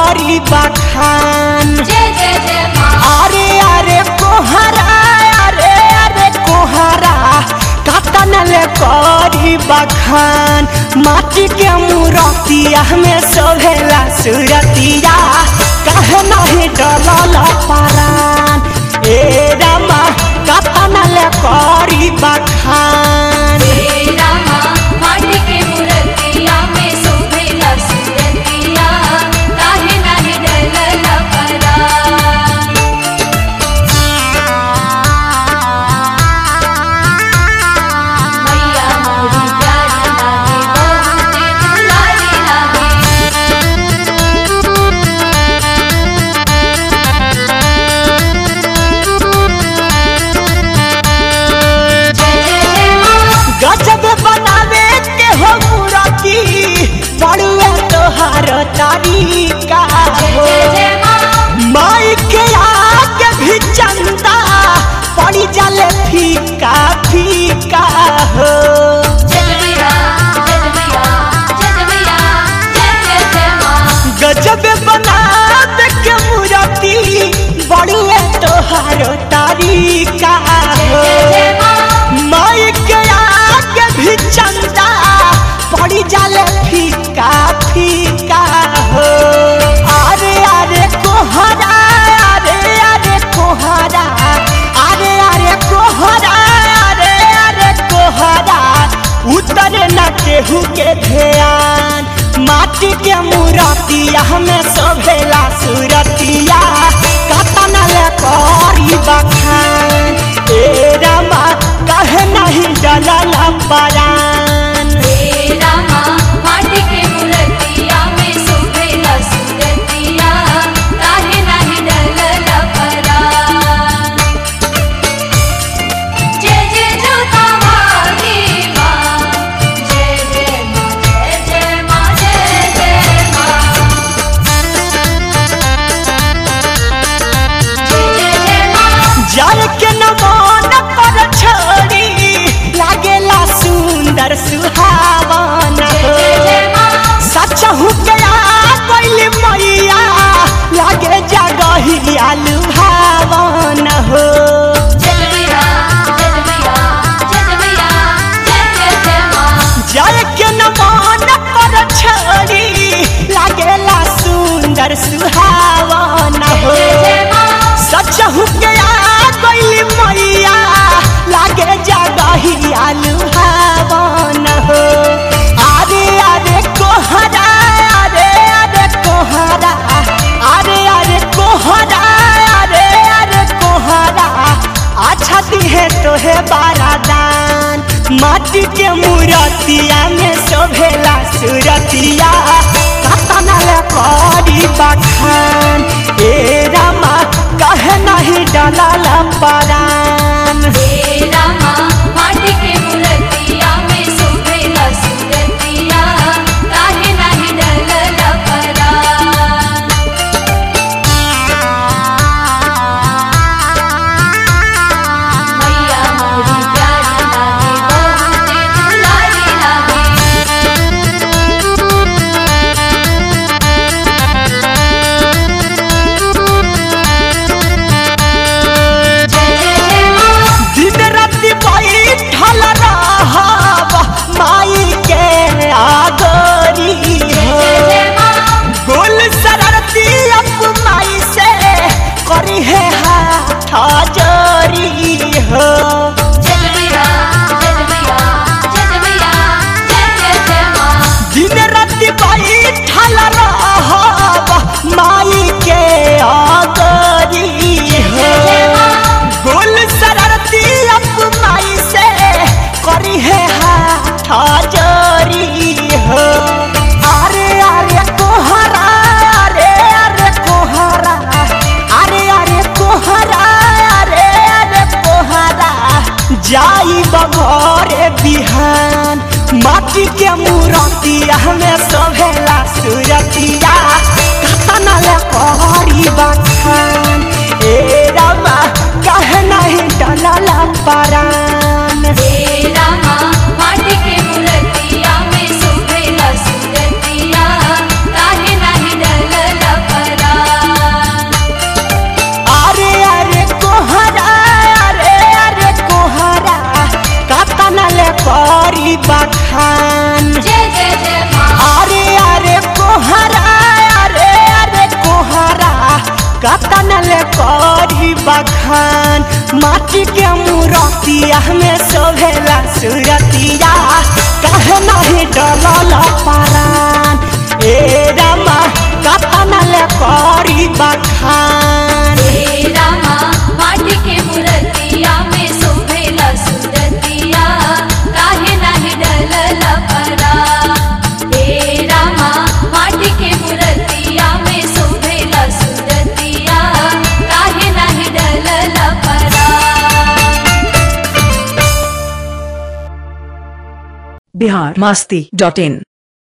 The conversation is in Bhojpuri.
करी बखान जय जय जय माँ अरे अरे कोहरा अरे अरे कोहरा कतन ले करी बखान माटी के मूरतिया में सोहेला सुरतिया कहे नहीं डलल परान ए रमा कतन ले करी बखान तेरा माँ माटी के मूर्तिया में शोभेला सुरतिया काहे नाही डलल परा मैया मोरी प्यारी लागे बहुते दुलारी लागे जय जय जय माँ गजब बनावे के हो मूरति बड़ुए तोहार तारीका जय हो जय जय माँ माई के आगे भी चंदा पड़ी जाले फीका फीका हो जजमिया जजमिया जजमिया जय जय जय माँ गजब बनावे के मूरति बड़ुए तोहार तारीका जय हो जय जय माँ माई के आगे भी चंदा पड़ी जाले फीका फीका हो अरे अरे कोहरा अरे अरे कोहरा अरे अरे कोहरा अरे अरे कोहरा उतर न केहू के ध्यान माटी के मूरतिया हमें सोभेला सुरतिया कतन ले करी बखान ए रमा कहे नहीं डलल परान तेरा माँ माटी के मूर्तिया में शोभेला सुरतिया काहे नाही डलल परा जय जय जोता वाली माँ जय जय माँ जय जय माँ जय जय माँ जय जय जय माँ जल के नमन पर छोड़ी लागेला सुंदर सुहावन जय हो जय जय माँ सच हो गया कोइल मैया लागे जगहिया लुभावन हो जजमिया जजमिया जजमिया जय जय जय माँ जल के नमन पर छोड़ी लागेला सुंदर सुहावन हो जय जय माँ सच हो गया कोइल मैया लागे जगहिया लुभावन हो अरे अरे कोहरा अरे अरे कोहरा अरे अरे कोहरा अरे अरे कोहरा अच्छा दिहे तोहे बारादान माटी के मूरतिया में शोभेला सुरतिया कतना ले करी बखान ए रमा कहे नहीं डलल परान तेरा माँ माटी के मूर्तिया में शोभेला सुरतिया काहे नाही डलल परा मैया मोरी प्यारी लागे बहुते दुलारी लागे जय जय जय माँ दिन राति बैठल रहब माई के आगोरी हो जय जय माँ गोल सररती अप माई से करी है हाथ जोरी हो जजमिया जजमिया जजमिया जय जय जय माँ दिन राति बैठल रहब माई के आगोरी हो जय जय माँ गोल सररती अप माई से करी है हाथ जोरी हो अरे अरे कोहरा अरे अरे कोहरा अरे अरे कोहरा अरे अरे कोहरा जाई बघरे बिहान माटी के मूरतिया में सोभेला सुरतिया कतना ले करी बखान ए रमा कहे नहीं डलल परान तेरा माँ माटी के मूर्तिया में शोभेला सुरतिया काहे नाही डलल बखान माटी के मूरतिया में शोभेला सुरतिया कहे नहीं डलल पारान ए रामा कतना ले करी बखान हे रामा माटी के मूर्तिया में शोभेला सुरतिया काहे नाही डलल परा हे रामा माटी के मूर्तिया में शोभेला सुरतिया काहे नाही डलल परा बिहार मस्ती डॉट इन